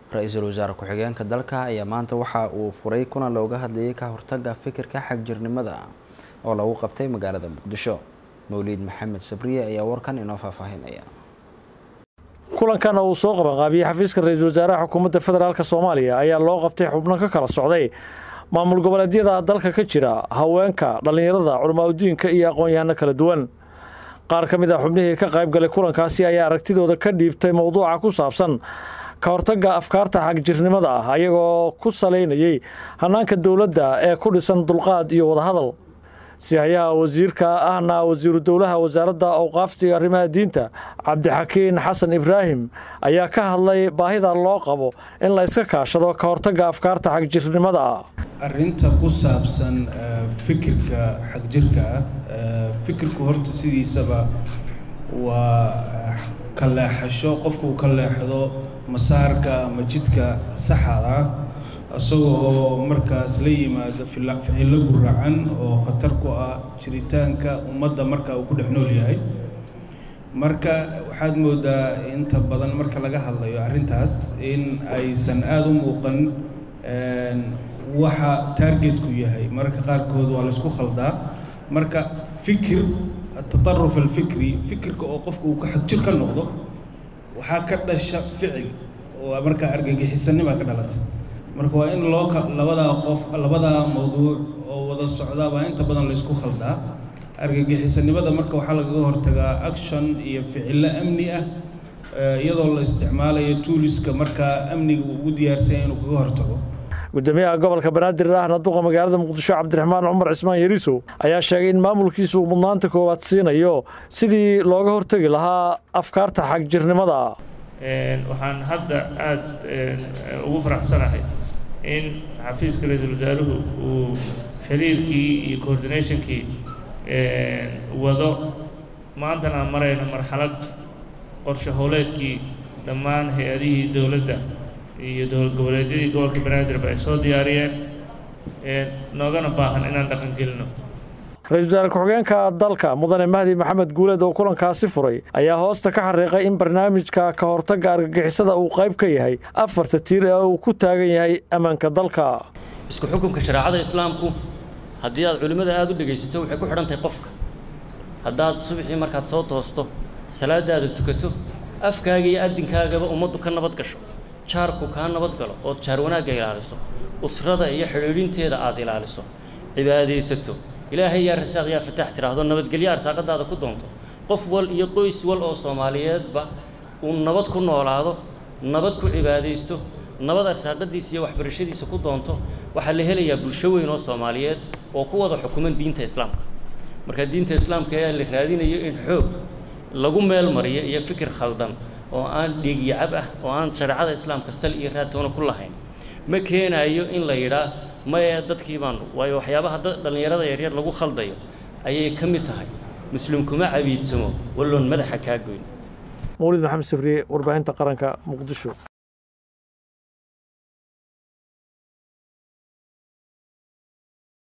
ra-iisul wasaare ku-xigeenka dalka ayaa maanta waxa uu furay kuna looga hadlayay ka hortaga fikirka xagjirnimada oo lagu qabtay magaalada muqdisho mawliid maxamed sabriye ayaa warkan inoo faahfaahinaya kulankan uu soo qabanqaabiyey xafiiska ra-iisul wasaaraha xukuumadda federaalk soomaaliya ayaa loo qabtay xubno ka kala socday maamul goboleedyada dalka ka jira haweenka dhallinyarada culamaadudiinka iyo aqoon-yahano kala duwan qaar ka mid a xubnihii ka qayb galay kulankaasi ayaa aragtidooda ka dhiibtay mowduuca ku saabsan ka hortagga afkaarta xagjirnimada ah ayagoo ku salaynayey hannaanka dowladda ee ku dhisan dulqaad iyo wadahadal sihayaha wasiirka ahna wasiiru dowlaha wasaaradda awqaafta iyo arrimaha diinta cabdixakiin xasan ibraahim ayaa ka hadlay baahida loo qabo in la yska kaashado ka hortagga afkaarta xagjirnimada ah arrinta ku saabsan fikirka xagjirka ah fikirku horta sidiisaba waa ka leexasho qofku uu ka leexdo masaarka ama jidka saxada ah isagoo markaas la yimaado ficillo guracan oo khatar ku ah jiritaanka ummadda marka uu ku dhex nool yahay marka waxaad moodaa inta badan marka laga hadlayo arrintaas in aysan aada u muuqan waxa taargetku yahay mararka qaarkood waa la isku khaldaa marka fikir atataruf alfikri fikirka oo qofka uu ka xagjir ka noqdo waxaa ka dhasha ficil oo markaa argagixisanima ka dhalata marka waa in loo labadaa qof labadaa mawduuc oo wada socdaa baa inta badan la isku khaldaa argagixisanimada marka waxaa lagaga hortagaa action iyo ficillo amni ah iyadoo la isticmaalayo tuuliska markaa amniga uu ugu diyaarsanya inuu kaga hortago gudoomiyaha gobolka banaadir ahna duqa magaalada muqdisho cabdiraxmaan cumar cismaan yariisow ayaa sheegay in maamulkiisu uu mudnaanta koowaad siinayo sidii looga hortegi lahaa afkaarta xagjirnimada waxaan hadda aada ugu faraxsanahay in xafiiska ra-iisul wasaaruhu uu xiriirkii iyo coordinationkii wado maantana aan marayno marxalad qorshe howleedkii dhammaan hay-adihii dowladda iyo dowlad goboleedyadii gobolka banaadirba ay soo diyaariyeen noogana baahan inaan dhaqan gelino ra-iisul wasaare ku-xigeenka dalka mudane mahdi maxamed guuleed oo kulankaasi furay ayaa hoosta ka xariiqay in barnaamijka ka hortagga argagixisada uu qayb ka yahay afarta tiir ee uu ku taagan yahay ammaanka dalka isku xukunka shareecada islaamku haddii aad culimmada aada u dhegaysato waxay ku xidhan tahay qofka haddaad subaxii markaad soo toosto salaadaada tukato afkaaga iyo adinkaagaba ummaddu ka nabad gasho jaarku kaa nabad galo ood jaar wanaagga ilaaliso usrada iyo xidhiidhinteeda aada ilaaliso cibaadaysato ilaahay yaa rasaaq yaa fataax tiraahdo nabadgelyo arsaaqadaada ku doonto qof wal iyo qoys wal oo soomaaliyeedba uu nabad ku noolaado nabad ku cibaadaysto nabad arsaaqadiisa iyo waxbarashadiisa ku doonto waxaa la helayaa bulsho weyn oo soomaaliyeed oo ku wada xukuman diinta islaamka marka diinta islaamka ayaa la raadinayo in xoog lagu meel mariyo iyo fikir khaldan oo aan dhiigyacab ah oo aan shareecada islaamka sal iyo raadtoona ku lahayn ma keenayo in la yidhaa maya dadkii baanu waayo waxyaabaha dhallinyarada yaryar lagu khaldayo ayay ka mid tahay muslim kuma cabiidsamo walloon madaxa kaa goyn mawlid maxamed safriye warbaahinta qaranka muqdisho